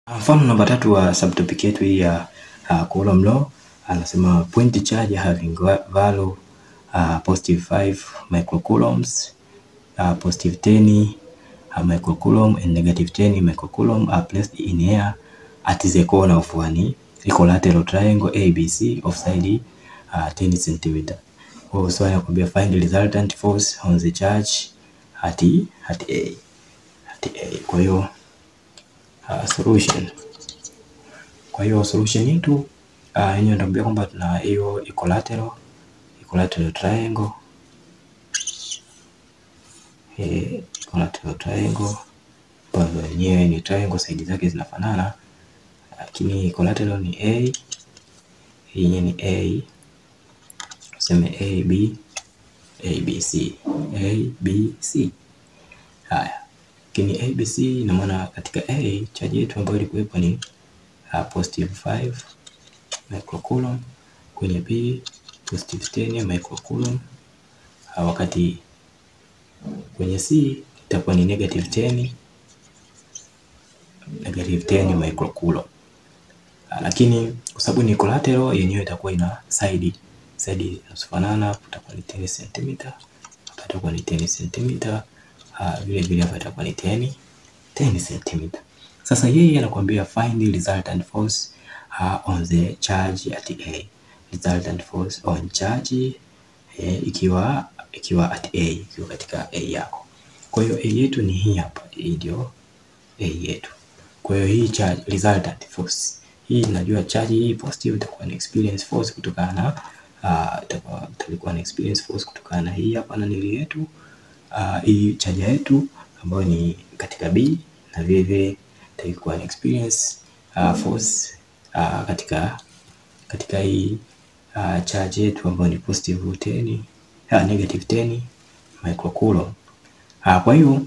Mfano namba tatu wa subtopic yetu hii ya uh, Coulomb law anasema point charge having value uh, positive 5 microcoulombs uh, positive 10 uh, microcoulomb and negative 10 microcoulomb are placed in air at the corner of one equilateral triangle ABC of side uh, 10 cm. Kwa hiyo swali nakwambia find the resultant force on the charge at, at A. At A. Kwa hiyo uh, solution. Kwa hiyo solution yetu uh, yenyewe ndio kwamba tuna hiyo equilateral equilateral triangle eh, equilateral triangle ambayo yenyewe ni triangle, side zake zinafanana, lakini equilateral ni A, yenyewe ni A, tuseme A B A B C A B C. Haya, lakini A B C ina maana katika A charge yetu ambayo ilikuwepo ni uh, positive 5 microcoulomb, kwenye B positive 10 microcoulomb, uh, wakati kwenye C itakuwa ni negative 10 negative 10 microcoulomb. Uh, lakini kwa sababu ni collateral yenyewe itakuwa ina side side zinafanana, itakuwa ni 10 cm, hapa itakuwa ni 10 cm, uh, vile vile hapa itakuwa ni 10 10 cm. Sasa yeye anakuambia find the resultant force uh, on the charge at A. Resultant force on charge eh, ikiwa ikiwa at A, ikiwa katika A yako. Kwa hiyo A yetu ni hii hapa, hii ndio A yetu. Kwa hiyo hii charge resultant force hii najua charge hii positive itakuwa ni experience force kutokana na uh, itakuwa itakuwa ni experience force kutokana na hii hapa na nili yetu uh, hii charge yetu ambayo ni katika B na vile vile itakuwa ni experience uh, force uh, katika katika hii uh, charge yetu ambayo ni positive 10 uh, negative 10 microcoulomb. Uh, kwa hiyo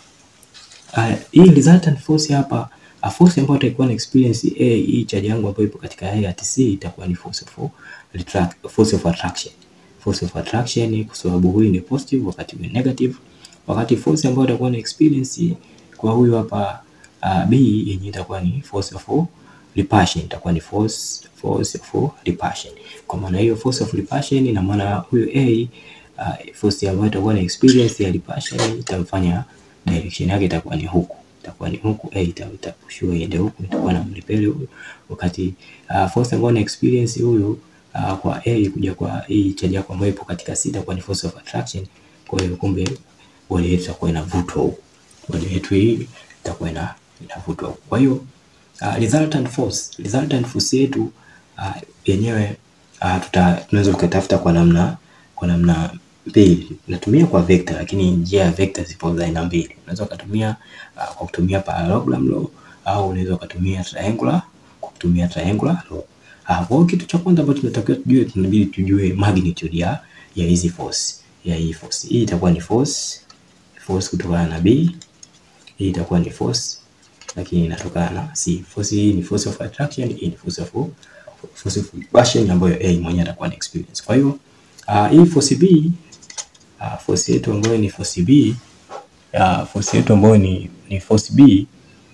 uh, hii resultant force hapa a force ambayo itakuwa na experience A, hii charge yangu ambayo ipo katika A at C itakuwa ni force of retract, force of attraction. Force of attraction kwa sababu huyu ni positive wakati huyu negative, wakati force ambayo itakuwa na experience kwa huyu hapa uh, B yenyewe itakuwa ni force of repulsion, itakuwa ni force force of repulsion. Kwa maana hiyo force of repulsion ina maana huyu A uh, force ambayo itakuwa na experience ya repulsion itamfanya direction yake itakuwa ni huku itakuwa ni huku A itapushiwa iende huku, itakuwa na mlipele huyu, wakati uh, force ambayo na experience huyu uh, kwa A kuja kwa hii charge yako ambayo ipo katika C itakuwa ni force of attraction. Kwa hiyo kumbe bodi yetu itakuwa inavutwa huku, bodi yetu hii itakuwa ina inavutwa huku. Kwa hiyo uh, resultant force resultant force yetu uh, yenyewe uh, tuta tunaweza tukatafuta kwa namna kwa namna mbili. Natumia kwa vector, lakini njia ya vector zipo za aina mbili. Unaweza ukatumia uh, kwa kutumia parallelogram law au unaweza ukatumia triangular kwa kutumia triangular law. Uh, kwa kitu cha kwanza ambacho tunatakiwa tujue, tunabidi tujue magnitude ya ya hizi force ya hii force. Hii itakuwa ni force force kutokana na B. Hii itakuwa ni force lakini inatokana na C. Force hii ni force of attraction, hii ni force of force of repulsion ambayo A mwenyewe atakuwa na experience. Kwa hiyo uh, hii force B uh, force yetu ambayo ni force B uh, force yetu ambayo ni ni force B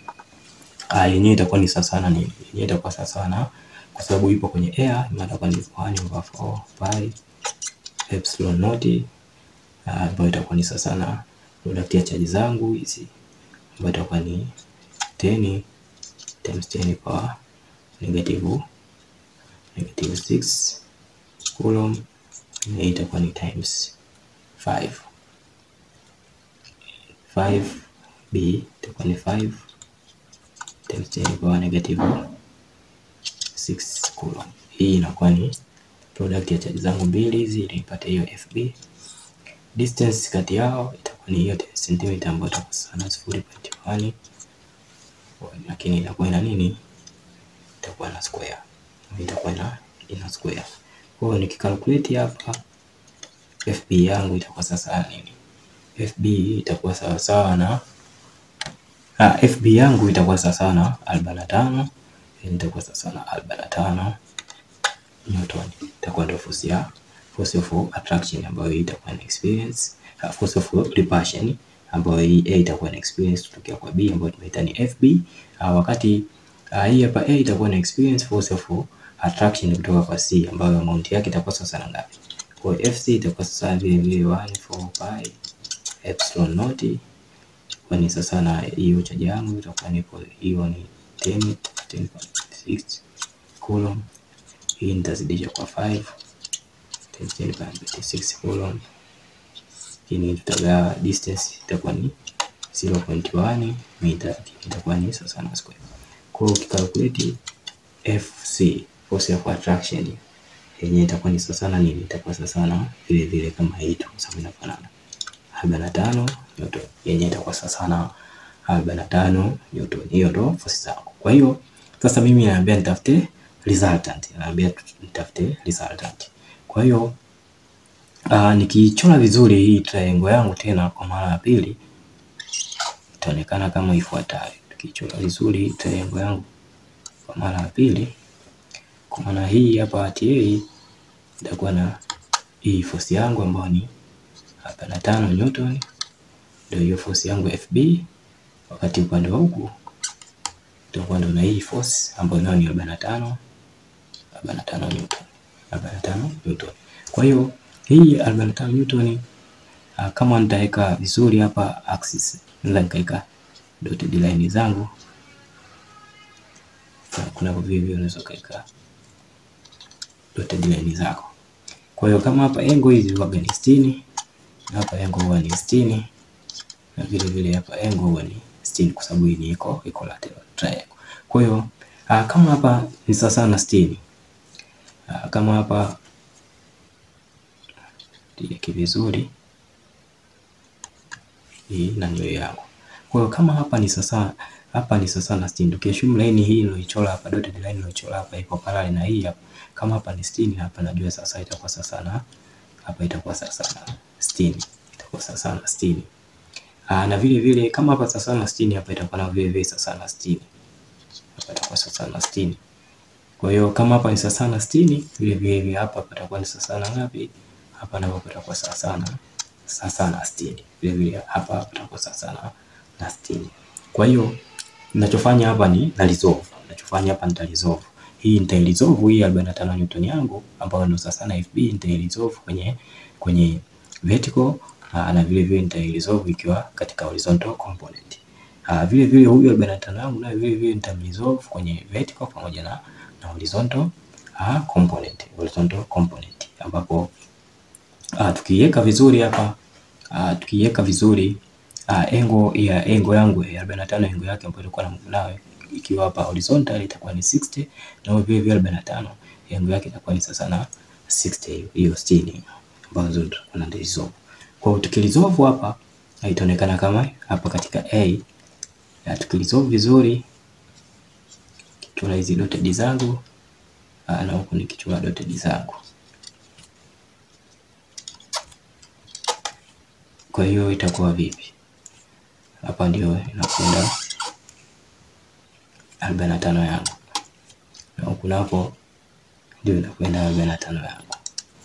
uh, yenyewe itakuwa ni sawa sana nini? Yenyewe itakuwa sawa sana kwa sababu ipo kwenye air, maana itakuwa ni 1 over 4 pi epsilon naught uh, ambayo itakuwa ni sawa sana product ya charge zangu hizi ambayo itakuwa ni 10 times 10 power negative negative 6 coulomb, na itakuwa ni times 5 5b itakuwa ni 5 times 10 power negative 6 coulomb. Hii inakuwa ni product ya charge zangu mbili hizi ili nipate hiyo FB. Distance kati yao itakuwa ni hiyo 10 cm ambayo itakuwa sana 0.1 lakini itakuwa ina nini? Itakuwa na square, itakuwa ina ina square. Kwa hiyo nikikalculate hapa FB yangu itakuwa sasa nini? FB itakuwa sawa sawa na ah, FB yangu itakuwa sawa sawa na 45 itakuwa sawa sawa na 45 Newton. Itakuwa ndio force ya force of attraction ambayo itakuwa na experience, uh, force of repulsion ambayo hii A itakuwa na experience kutokea kwa B ambayo tumeita ni FB. Uh, wakati Uh, hii hapa A itakuwa na experience force of attraction kutoka kwa C ambayo amount yake itakuwa sasa na ngapi? Kwa hiyo FC itakuwa sasa vile vile 1 4 pi epsilon naught kwa ni sasa na hiyo chaji yangu itakuwa nipo hiyo ni 10 10.6 coulomb. Hii nitazidisha kwa 5 10.6 coulomb. Hii tutagawa distance itakuwa ni 0.1 mita, itakuwa ni sasa na square. Kwa hiyo ukikalkulate FC force of attraction yenyewe itakuwa ni sasa na nini? Itakuwa sasa na vile vile kama hii tu, kwa sababu inafanana arobaini na tano Newton, yenyewe itakuwa sasa na arobaini na tano Newton. Hiyo ndo force zangu. Kwa hiyo sasa mimi naambia nitafute resultant, naambia nitafute resultant. Kwa hiyo uh, nikichora vizuri hii triangle yangu tena kwa mara ya pili itaonekana kama ifuatayo. Tukichora vizuri triangle yangu kwa mara ya pili, kwa maana hii hapa TA itakuwa na hii force yangu ambayo ni arobaini na tano Newton, ndio hiyo force yangu FB, wakati upande wa huku itakuwa ndio na hii force ambayo nayo ni arobaini na tano arobaini na tano Newton, arobaini na tano Newton. Kwa hiyo hii arobaini na tano Newton uh, kama nitaweka vizuri hapa axis, naweza nikaweka dotted line zangu kuna vivyo unaweza kaweka dotted line zako. Kwa hiyo kama hapa engo hizi huwa ni sitini na hapa engo huwa ni sitini na vile vile hapa engo huwa ni sitini kwa sababu hii ni iko equilateral triangle. Kwa hiyo uh, kama hapa ni sawa na sitini uh, kama hapa tieke vizuri hii na ndio yangu. Kwa hiyo kama hapa ni sasa hapa ni sasa na 60. Ukiassume line hii iliyochora hapa dotted line iliyochora hapa iko parallel na hii hapa. Kama hapa ni 60 hapa najua sasa itakuwa sasa na hapa itakuwa sasa na 60. Itakuwa sasa na 60. Ah, na vile vile kama hapa sasa na 60 hapa itakuwa na vile vile sasa na 60. Hapa itakuwa sasa na 60. Kwa hiyo kama hapa ni sasa na 60 vile vile hapa patakuwa ni sasa na ngapi? Hapa napo patakuwa sasa na sasa na 60. Vile vile hapa patakuwa sasa na na 60. Kwa hiyo ninachofanya hapa ni na resolve. Ninachofanya hapa nita resolve. Hii nita resolve hii 45 Newton yangu ambayo ndio sasa na FB nita resolve kwenye kwenye vertical aa, na vile vile nita resolve ikiwa katika horizontal component. Aa, vile vile huyu 45 yangu na vile vile nita resolve kwenye vertical pamoja na na horizontal aa, component, horizontal component ambapo aa, tukiweka vizuri hapa aa, tukiweka vizuri Uh, engo ya engo yangu ya 45 engo yake ambayo ilikuwa na nayo ikiwa hapa horizontal itakuwa ni 60 na vile vile 45 engo yake itakuwa ni sasa na 60 hiyo 60 ambazo tutakuwa na resolve. Kwa hiyo tukilisolve hapa itaonekana kama hapa katika A ya tukilisolve vizuri kichora hizi dotted zangu uh, na huku nikichora dotted zangu kwa hiyo itakuwa vipi? Hapa ndio inakwenda arobaini na tano yangu na huku napo ndio inakwenda arobaini na tano yangu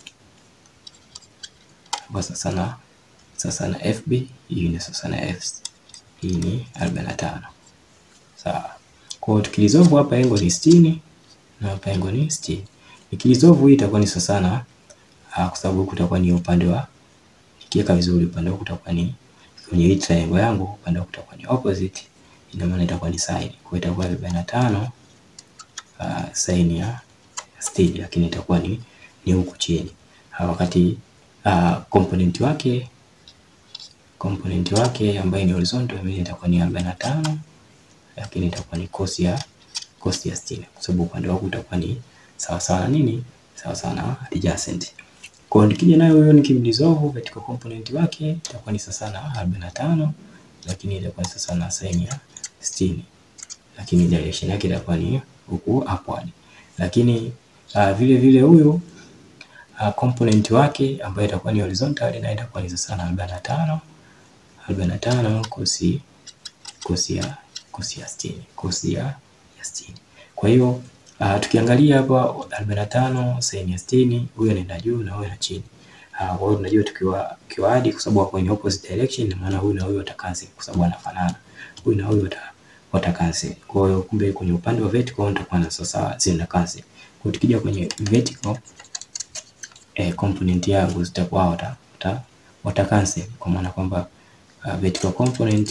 hapa sasa na sasa na FB hii ni sasa na F hii ni arobaini na tano sawa. Kwa hiyo tukilizovu hapa engo ni sitini na hapa engo ni sitini. Nikilizovu hii itakuwa ni sasa na kwa sababu kutakuwa ni upande wa ikiweka vizuri upande huu utakuwa ni kwenye hii triangle yangu, upande huu utakuwa ni opposite, ina maana itakuwa ni sine. Kwa hiyo itakuwa arobaini na tano uh, sine ya sitini, lakini itakuwa ni ni huku chini uh, wakati uh, component wake component wake ambaye ni horizontal mimi itakuwa ni arobaini na tano lakini itakuwa ni cos ya cos ya sitini, kwa sababu upande wako utakuwa ni sawa sawa na nini, sawa sawa na adjacent kwa hiyo nikija nayo hiyo nikimdissolve katika component wake itakuwa ni sasa na 45 lakini itakuwa ni sasa na sin ya 60 lakini direction yake itakuwa ni huku upward. Lakini uh, vile vile huyu uh, component wake ambayo itakuwa ni horizontal na itakuwa ni sasa na 45 45 cos cos ya cos ya 60 cos ya ya 60. Kwa hiyo Uh, tukiangalia hapa 45 sin ya 60 huyo anaenda juu na huyo na chini. Uh, kwa hiyo tunajua tukiwa kiwadi kwa sababu wako in opposite direction, maana huyu na huyu watacancel kwa sababu wanafanana. Huyu na huyu wata cancel. Kwa hiyo kumbe kwenye upande wa vertical nitakuwa na sasa zina cancel. Kwa tukija kwenye vertical eh, component yangu zitakuwa wata, wata, wata cancel kwa maana kwamba uh, vertical component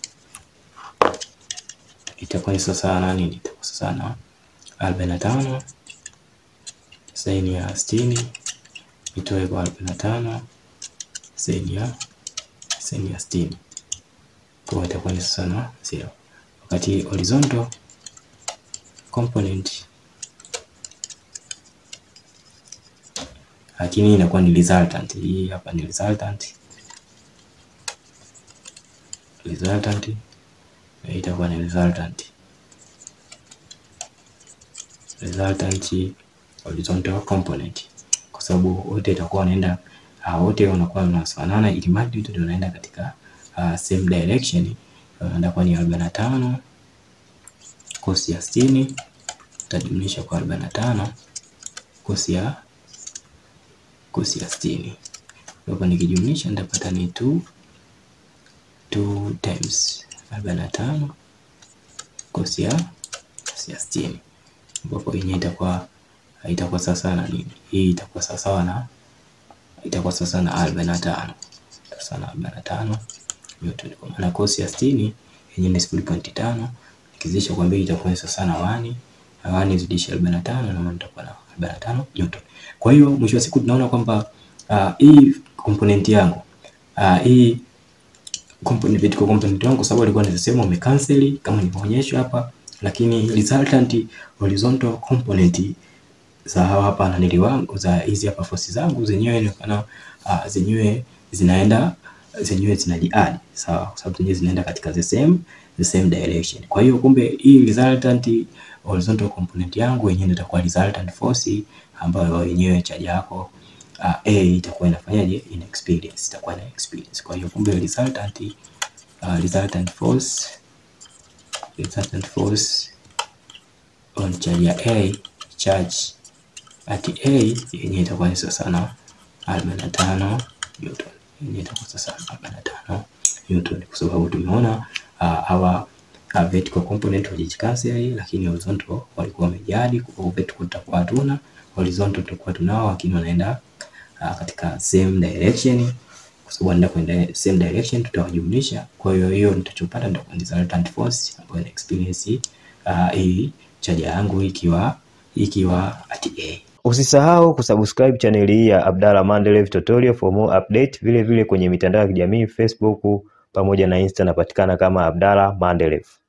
itakuwa ni sasa na nini? Itakuwa sasa na arobaini na tano saini ya sitini itoe kwa arobaini na tano saini ya saini ya sitini kwa hiyo itakuwa ni sasa na zero, wakati horizontal component lakini inakuwa ni resultant. Hii hapa ni resultant, resultant itakuwa ni resultant, resultant horizontal component, kwa sababu wote itakuwa wanaenda uh, wote wanakuwa wanafanana, ili mradi wote ndio wanaenda katika uh, same direction. Wanaenda kwa ni 45 kosi ya 60 utajumlisha kwa 45 kosi ya kosi ya 60. Hapo nikijumlisha nitapata ni 2 2 times 45 kosi ya kosi ya 60, ambapo yenyewe itakuwa itakuwa sasa na nini? Hii itakuwa sawa na itakuwa sasa na 45 sasa na 45 Newton, kwa maana kosi ya 60 yenyewe ni 0.5 nikizidisha kwa mbili itakuwa sasa na 1 na 1 zidisha 45 na maana itakuwa na 45 Newton. Kwa hiyo mwisho wa siku tunaona kwamba uh, hii component yangu uh, hii component vertical component yangu kwa sababu ilikuwa ni sehemu umecancel kama nilivyoonyesha hapa, lakini resultant horizontal component za hapa na nili wangu za hizi hapa force zangu zenyewe inaonekana uh, zenyewe zinaenda zenyewe zinajiadi sawa, kwa sababu zenyewe zinaenda katika the same the same direction. Kwa hiyo kumbe hii resultant horizontal component yangu yenyewe itakuwa resultant force ambayo yenyewe charge yako uh, A itakuwa inafanyaje, ina experience itakuwa na experience. Kwa hiyo kumbe resultant uh, resultant force resultant force on charge ya A charge at A yenyewe itakuwa ni sasa na 45 Newton yenyewe itakuwa sasa 45 Newton kwa sababu tumeona hawa uh, uh, vertical component walijicancel, lakini horizontal walikuwa wamejadi. Kwa hiyo vertical tutakuwa hatuna, horizontal tutakuwa tunao, lakini wanaenda uh, katika same direction. Kwa sababu wanaenda kwenda same direction, tutawajumlisha. Kwa hiyo hiyo nitachopata ndio resultant force ambayo ina experience uh, hii charge yangu ikiwa ikiwa at A. Usisahau kusubscribe chaneli hii ya Abdalla Mandelev Tutorial for more update. Vile vile kwenye mitandao ya kijamii Facebook pamoja na Insta napatikana kama Abdalla Mandelev.